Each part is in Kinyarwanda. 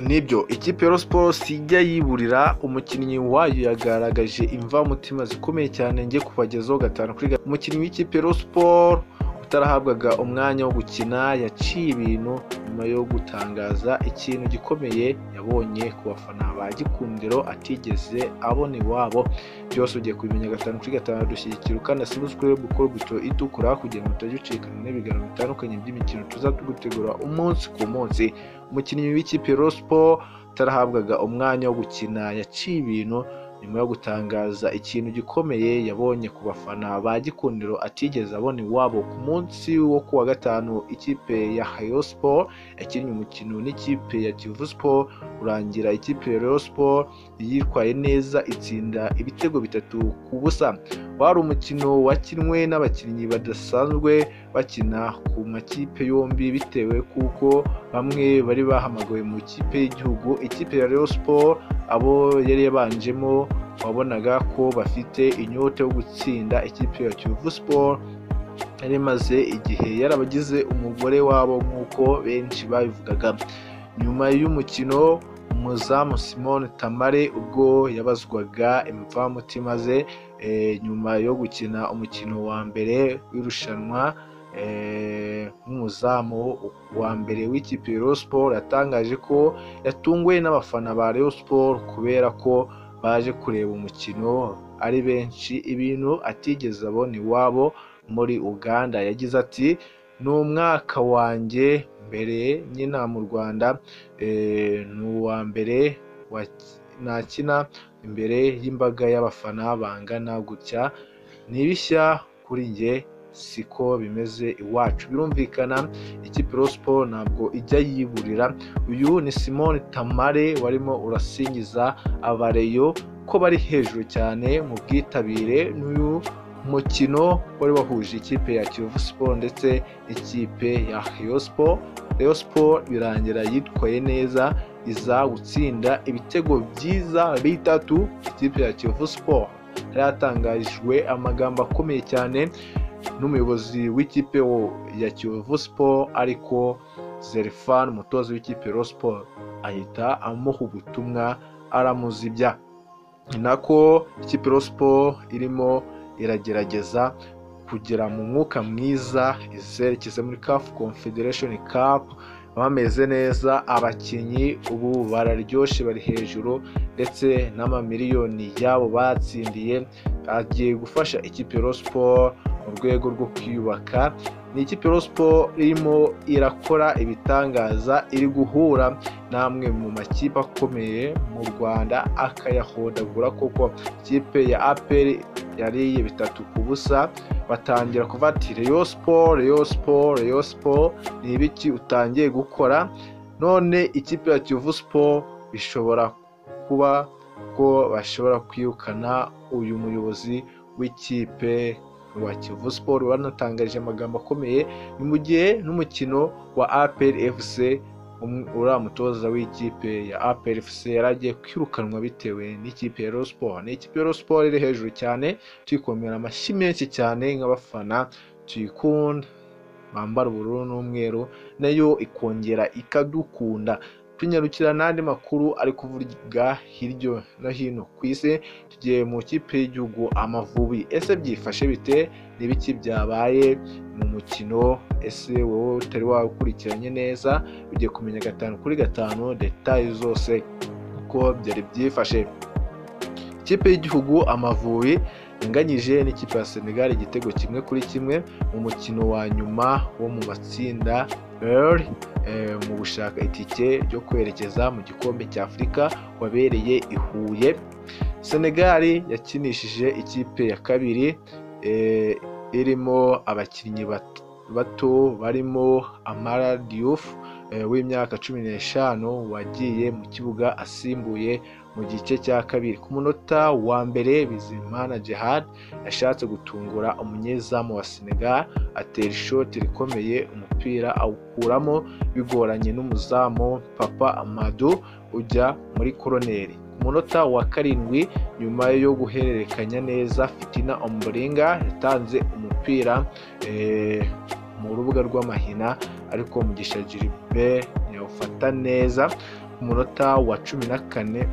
Nibyo, ikipe ya Rayon Sports sijya yiburira, umukinnyi wayo yagaragaje imvamutima zikomeye cyane njye kubagezaho gatanu kuri gatanu. Umukinnyi w'ikipe ya Rayon Sports utarahabwaga umwanya wo gukina yaciye ibintu nyuma yo gutangaza ikintu gikomeye yabonye ku bafana ba Gikundiro atigeze abona iwabo. Byose ugiye kubimenya gatanu kuri gatanu, dushyigikira ukanasiba subscribe gukora buto itukura kugira ngo utajya ucikana n'ibiganiro bitandukanye by'imikino tuzatugutegura umunsi ku munsi. Umukinnyi w'ikipe ya Rayon Sports utarahabwaga umwanya wo gukina yaciye ibintu nyuma yo gutangaza ikintu gikomeye yabonye ku bafana ba Gikundiro atigeze abona iwabo. Ku munsi wo kuwa gatanu ikipe ya Rayon Sports yakinnye umukino n'ikipe ya Kiyovu Sports urangira ikipe ya Rayon Sports yitwaye neza itsinda ibitego bitatu ku busa. Wari umukino wakinwe n'abakinnyi badasanzwe bakina ku makipe yombi bitewe kuko bamwe bari bahamagawe mu ikipe y'igihugu. Ikipe ya Rayon Sports abo yari yabanjemo wabonaga ko bafite inyota yo gutsinda ikipe ya Kiyovu Sports yari imaze igihe yarabagize umugore wabo nk'uko benshi babivugaga. Nyuma y'umukino umuzamu Simone Tamare ubwo yabazwaga imvamutima ze eh, nyuma yo gukina umukino wa mbere w'irushanwa eh, nk'umuzamu wa mbere w'ikipe ya Rayon Sports yatangaje ko yatunguwe n'abafana ba Rayon Sports kubera ko baje kureba umukino ari benshi ibintu atigeze abona iwabo muri Uganda yagize ati ni umwaka wanjye mbere nkina mu Rwanda eh, ni uwa mbere wa- nakina imbere y'imbaga y'abafana bangana gutya ni bishya kuri njye siko bimeze iwacu birumvikana ikipe Rayon Sports ntabwo ijya yiburira uyu ni Simone Tamare warimo urasingiza abareyo ko bari hejuru cyane mu bwitabire n'uyu mukino wari wahuje ikipe ya Kiyovu Sports ndetse n'ikipe ya Rayon Sports Rayon Sports birangira yitwaye neza iza gutsinda ibitego byiza bitatu ikipe ya Kiyovu Sports yari yatangajwe amagambo akomeye cyane n'umuyobozi w'ikipe wo- ya Kiyovu Sports ariko Zerfan umutoza w'ikipe ya Rayon Sports ahita amuha ubutumwa aramuzibya ni nako ikipe ya Rayon Sports irimo iragerageza kugera mu mwuka mwiza izerekeza muri CAF Confederation Cup bameze neza abakinnyi ubu bararyoshye bari hejuru ndetse n'amamiliyoni yabo batsindiye agiye gufasha ikipe ya Rayon Sports mu rwego rwo kwiyubaka ni ikipe ya Rayon Sports irimo irakora ibitangaza iri guhura n'amwe mu makipe akomeye mu Rwanda akayahodagura koko ikipe ya APR yariye bitatu ku busa batangira kuvuga ati Rayon Sports Rayon Sports Rayon Sports ni ibiki utangiye gukora none ikipe ya Kiyovu Sports bishobora kuba ko bashobora kwirukana uyu muyobozi w'ikipe wa Kiyovu Sports wanatangaje amagambo akomeye ni mu gihe n'umukino wa APR FC um- uriya mutoza w'ikipe ya APR FC yari agiye kwirukanwa bitewe n'ikipe ya Rayon Sports ni ikipe ya Rayon Sports iri hejuru cyane tuyikomera amashyi menshi cyane nk'abafana tuyikunda bambara ubururu n'umweru nayo ikongera ikadukunda tunyarukira n'andi makuru ari kuvuga hirya no hino ku isi tugiye mu kipe y'igihugu amavubi ese byifashe bite n'ibiki byabaye mu mukino ese wowe utari wawukurikiranye neza ugiye kumenya gatanu kuri gatanu detaye zose uko byari byifashe ikipe y'igihugu amavubi yanganyije n'ikipe ya senegal igitego kimwe kuri kimwe mu mukino wa nyuma wo mu matsinda early eh, mu gushaka itike ryo kwerekeza mu gikombe cya afurika wabereye i huye senegal yakinishije ikipe ya kabiri eh, irimo abakinnyi bat- bato barimo amara diouf eh, w'imyaka cumi n'eshanu wagiye mu kibuga asimbuye mu gice cya kabiri ku munota wa mbere bizimana jihad yashatse gutungura umunyezamu wa senegal atera ishoti rikomeye umupira awukuramo bigoranye n'umuzamu papa amadu ujya muri koroneri ku munota wa karindwi nyuma yo guhererekanya neza fitina omboringa yatanze umupira eh, mu rubuga rw'amahina ariko mugisha jiribe yawufata neza umunota wa cumi na kane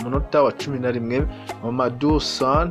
umunota wa cumi na rimwe mamadou son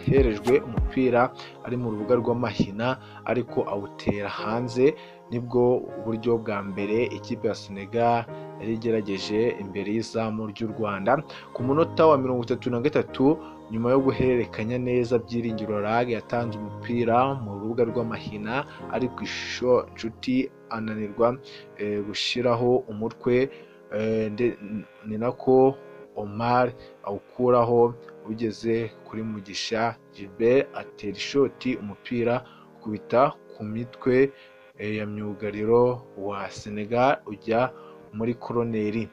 herejwe umupira ari mu rubuga rw'amahina ariko awutera hanze nibwo buryo bwa mbere ikipe ya senegal yari igerageje imbere y'izamu ry'u rwanda ku munota wa mirongo itatu na gatatu nyuma yo guhererekanya neza byiringiro rag yatanze umupira mu rubuga rw'amahina ariko ishusho nshuti ananirwa eh, gushyiraho umutwe eh, nde- ni nako omar awukuraho ugeze kuri mugisha gilbert atera ishoti umupira ukubita ku mitwe eh, ya myugariro wa senegal ujya muri koroneri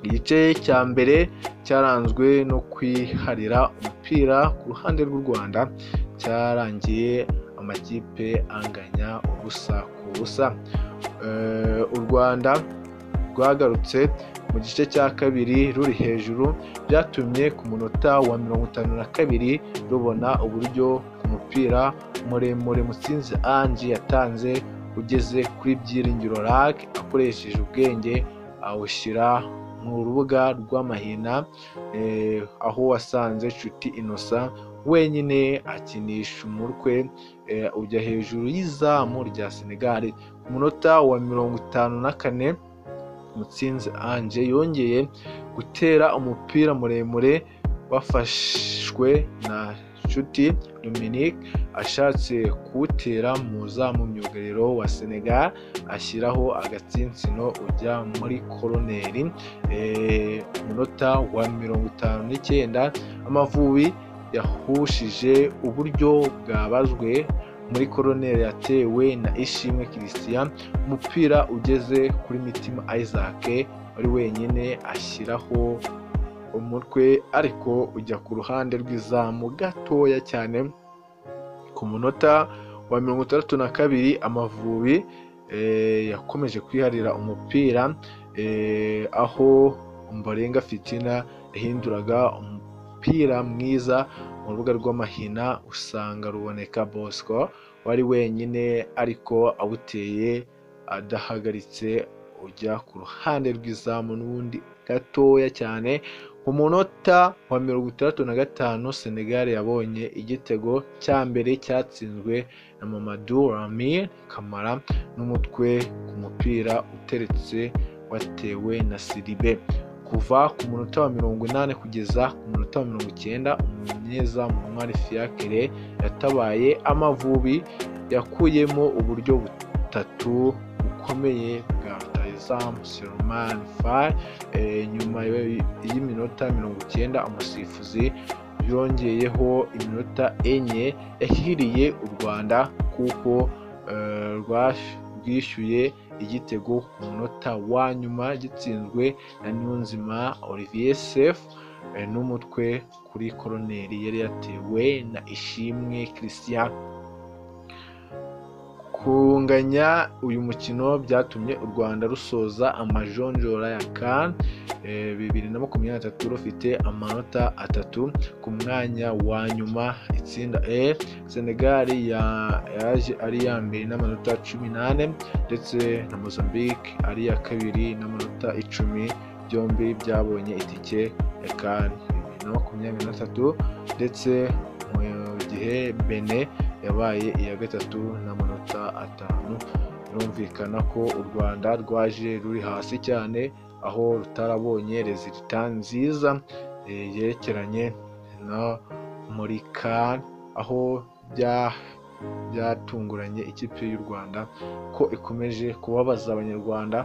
igice cya mbere cyaranzwe no kwiharira umupira ku ruhande rw'u rwanda cyarangiye amakipe anganya ubusa ku busa Eh, u rwanda rwagarutse mu gice cya kabiri ruri hejuru byatumye ku munota wa mirongo itanu na kabiri rubona uburyo ku mupira muremure mutsinzi ange yatanze ugeze kuri byiringiro rag akoresheje ubwenge awushyira mu rubuga rw'amahina eh, aho wasanze nshuti innocent wenyine akinisha umutwe eh, ujya hejuru y'izamu rya senegali ku munota wa mirongo itanu na kane mutsinzi ange yongeye gutera umupira muremure wafashwe na nshuti dominique ashatse kuwutera mu zamu myugariro wa senegal ashyiraho agatsinsino ujya muri koroneri Eh, umunota wa mirongo itanu n'icyenda amavubi yahushije uburyo bwabazwe muri koroneri yatewe na ishimwe christian umupira ugeze kuri mitima isaac wari wenyine ashyiraho umutwe ariko ujya ku ruhande rw'izamu gatoya cyane ku munota wa mirongo itandatu na kabiri amavubi eh, yakomeje kwiharira umupira eh, aho mbarenga fitina yahinduraga umupira mwiza mu rubuga rw'amahina usanga ruboneka bosco wari wenyine ariko awuteye adahagaritse ujya ku ruhande rw'izamu n'ubundi gatoya cyane ku munota wa mirongo itandatu na gatanu senegal yabonye igitego cya mbere cyatsinzwe na mamadou ramir kamara n'umutwe ku mupira uteretse watewe na siribe kuva ku munota wa mirongo inani kugeza ku munota wa mirongo icyenda umunyezamu mwari fiakere yatabaye amavubi yakuyemo uburyo butatu bukomeye bwa rutahizamu seromani fayi Eh, nyuma yo- y'iminota mirongo icyenda umusifuzi yongeyeho iminota enye yahiriye u rwanda kuko eh, rwash- rwishyuye igitego ku munota wa nyuma gitsinzwe na niyonzima olivier sef eh, n'umutwe kuri koroneri yari yatewe na ishimwe christian kunganya uyu mukino byatumye u rwanda rusoza amajonjora ya kan bibiri na makumyabiri na tatu rufite amanota atatu ku mwanya wa nyuma itsinda e senegal ya- yaje ari iya mbere n'amanota cumi n'ane ndetse na mozambique ari iya kabiri n'amanota icumi byombi byabonye itike ya kan bibiri na makumyabiri na tatu ndetse mu gihe bene yabaye iya gatatu n'amanota atanu birumvikana ko u rwanda rwaje ruri hasi cyane aho rutarabonye rezilita nziza eh, yerekeranye no muri kan aho bya- byatunguranye ikipe y'u rwanda ko ikomeje kubabaza abanyarwanda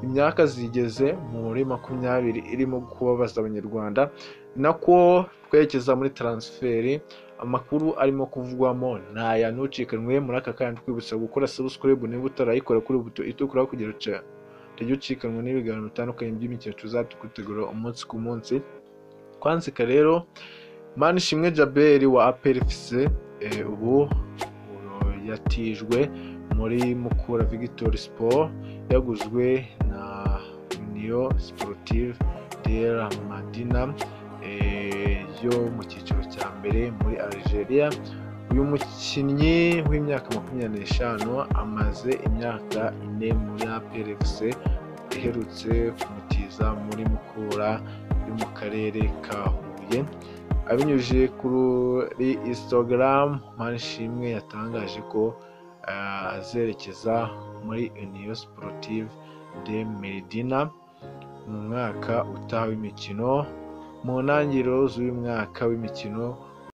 imyaka zigeze muri makumyabiri irimo kubabaza abanyarwanda ni nako twerekeza muri taransiferi amakuru arimo kuvugwamo ntaya ntucikanwe muri aka kanya twibutsa gukora subscribe niba utarayikora kuri buto itukura kugira ngo tujye ucikanwa n'ibiganiro bitandukanye by'imikino tuzatugutegura umunsi ku munsi twansika rero manishimwe jaberi wa aprfc eh, ubu ubu yatijwe muri mukura victory sport yaguzwe na union sportive de la madina eh, yo mu cyiciro cya mbere muri Algeria uyu mukinnyi w'imyaka makumyabiri n'eshanu amaze imyaka ine muri APR FC iherutse kumutiza muri mukura yo mu karere ka huye abinyujije kuri instagram manishimwe yatangaje ko ah, azerekeza muri uniyo sportive de medina mu mwaka utaha w'imikino mu ntangiriro z'uyu mwaka w'imikino